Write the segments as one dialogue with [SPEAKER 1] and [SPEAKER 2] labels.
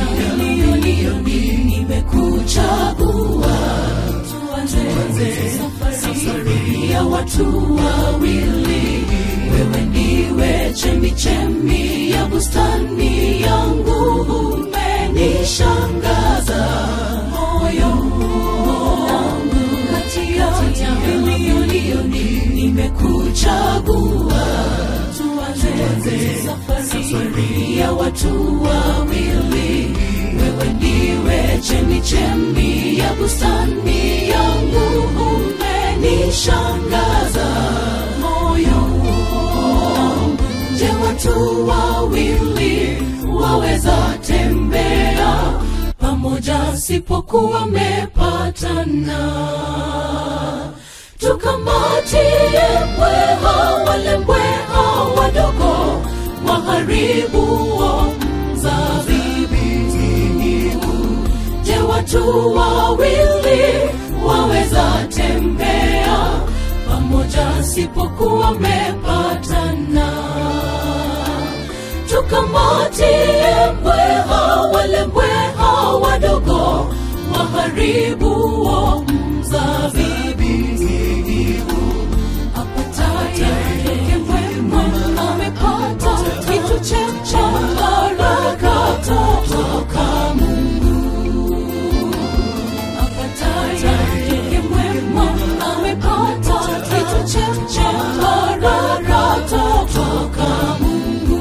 [SPEAKER 1] milioni nimekuchagua tuanze safari ya watu wawili wewe ndiwe chemichemi ya bustani yangu umenishangaza moyo wangu kati ya milioni nimekuchagua tuanze safari ya watu wawili wewe ndiwe chemichemi ya bustani yangu umenishangaza moyo wangu je watu wawili waweza tembea pamoja sipokuwa mepatana tukamatie mbweha wale mbweha wadogo waharibuo mzabibu je watu wawili waweza tembea pamoja sipokuwa mepatana tukamatie mbweha wale mbweha wadogo waharibuo mzabibu apataye mwema amepata kitu cha baraka toka Mungu. Apataye mwema amepata kitu cha baraka toka Mungu.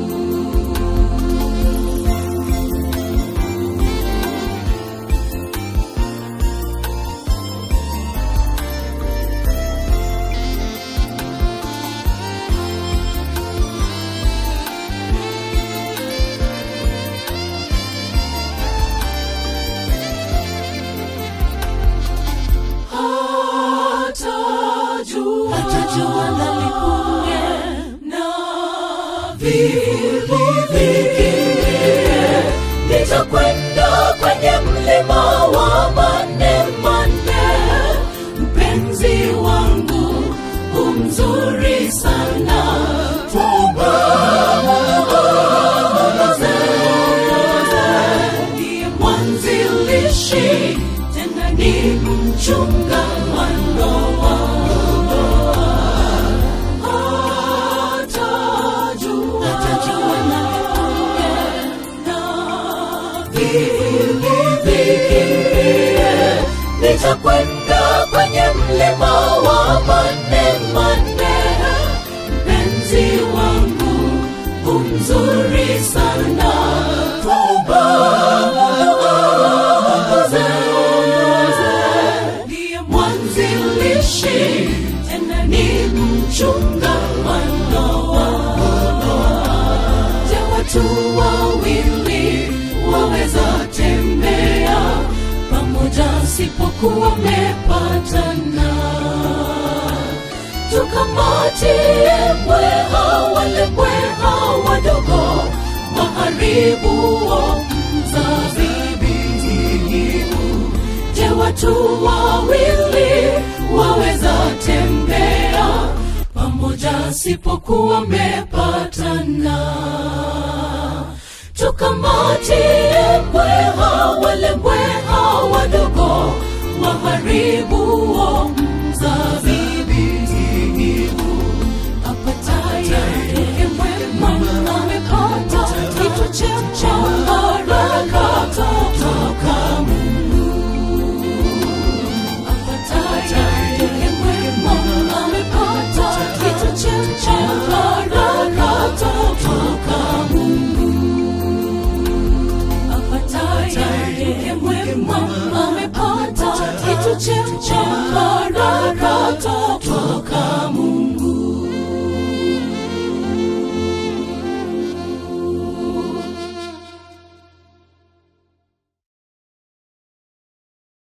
[SPEAKER 1] hatajua hatajua nalipunge na vivivikie nitakwenda kwenye mlima wa mane mane mpenzi wangu umzuri sana Tuomba muongoze. Ndiye mwanzilishi tena ni mchunga wandoa hatajua hatajua nalipunge na vivivikie nitakwenda kwenye mlima wa mane mane mpenzi wangu umzuri sana Tuomba muongoze. ndiye mwanzilishi tena ni mchunga wandoa je watu wawili waweza tembea pamoja sipokuwa mepatana tukamatie mbweha wale mbweha wadogo waharibuo mzabibu je watu wawili waweza tembea pamoja sipokuwa mepatana tukamatie mbweha wale mbweha wadogo waharibuo mzabibu apataye mwema amepata kitu cha baraka toka Mungu apataye mwema amepata kitu cha baraka toka Mungu apataye mwema amepata kitu cha